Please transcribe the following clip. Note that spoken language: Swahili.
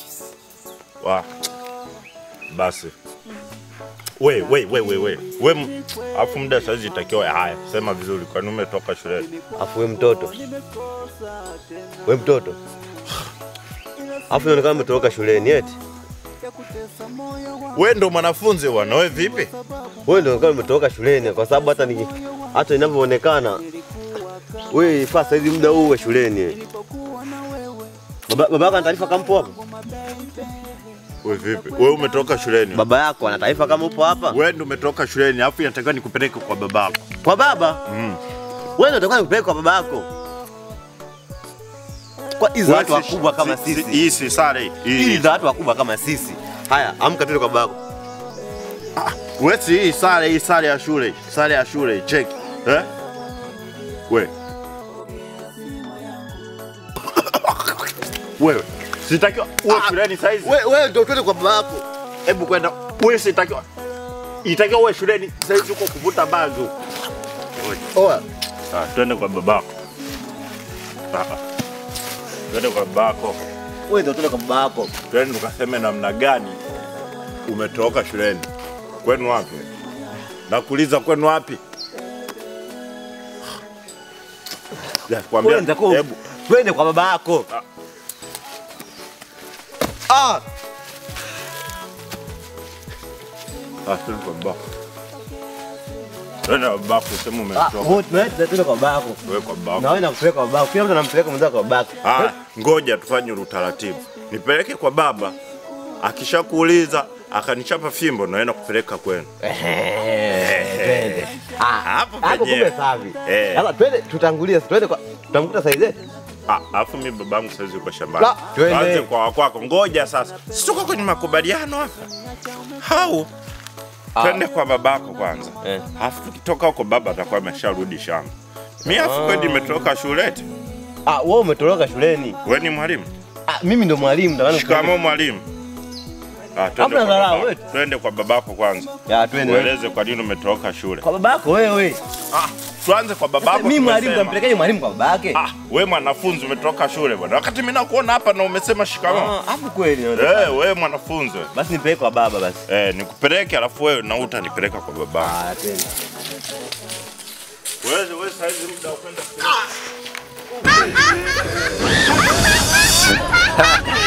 Wa. Basi. We, we, we, we, we. We, m- afu muda saizi itakiwa haya. Sema vizuri kwani umetoka shuleni. Afu we mtoto, we mtoto, afu inaonekana umetoroka shuleni eti We ndo mwanafunzi bwana, we vipi? wewe ndio unaonekana umetoroka shuleni, kwa sababu hata ni hata inavyoonekana wewe ifaa saizi muda huu uwe shuleni. Baba baba yako ana taarifa kama upo hapa? We vipi? We umetoka shuleni. Baba yako ana taarifa kama upo hapa? We ndo umetoka shuleni, afu inatakiwa nikupeleke kwa babako. Kwa baba? Mm. Wewe ndio utakuwa nikupeleka kwa baba yako. Kwa hizo watu We si- wakubwa kama si- si- sisi. Hii si sare. Hizi Hii. za watu wakubwa kama sisi. Haya, amka tuende kwa baba yako. We si hii sare, hii sare ya shule. Sare ya shule, check. Eh? We. Wewe. Sitakiwa uwe shuleni saizi. Wewe wewe ndio twende kwa baba yako. Hebu kwenda. Wewe sitakiwa. Itakiwa uwe shuleni saizi uko kuvuta bangi. Oa. Ah, twende kwa babako. Ah, Twende kwa babako. Wewe ndio twende kwa baba yako. Twende tukaseme namna gani umetoka shuleni. Kwenu wapi? Nakuuliza kwenu wapi? Ya, kwambia, Wewe nitakuwa hebu twende kwa baba yako. Ah, ah, twende kwa babako. Twende kwa babako, sema ah, umetoka. wote twende twende kwa baba yako. Wewe kwa babako. Na wewe nakupeleka kwa baba yako. Kila mtu anampeleka mwenzake kwa baba yako. Ah, ngoja tufanye utaratibu. Nipeleke kwa baba, akishakuuliza akanichapa fimbo, naenda kupeleka kwenu. Ehe, twende. Ah, Hapo hapo penyewe. kumbe safi. Eh. Sasa twende tutangulie, twende kwa tutamkuta saizi. Ah, alafu mimi babangu saizi yuko shambani. La, twende. Tuanze kwa wakwako. Ngoja sasa. Si tuko kwenye makubaliano hapa. Hau. Twende kwa babako kwanza. Eh. Alafu tukitoka huko baba atakuwa amesharudi shamba. Mimi afu kweli nimetoka shule eti. Ah, wewe umetoroka shuleni. Wewe ni mwalimu? Ah, mimi ndo mwalimu ndo maana Shikamoo mwalimu. Ah, twende Hamna kwa dharau, babako. wewe. Twende kwa babako kwanza. Ya twende. Ueleze kwa nini umetoka shule. Kwa baba yako wewe. Ah, tuanze kwa babako. Mimi mwalimu tumesema. tampelekaje mwalimu kwa baba yake? Ah, wewe mwanafunzi umetoka shule bwana. Wakati mimi nakuona hapa na umesema shikamoo. Ah, hapo kweli. Eh, wewe mwanafunzi. wewe. Basi nipeleke kwa baba basi. Eh, nikupeleke alafu wewe na utanipeleka kwa baba. Ah, twende. Wewe wewe saizi muda wa kwenda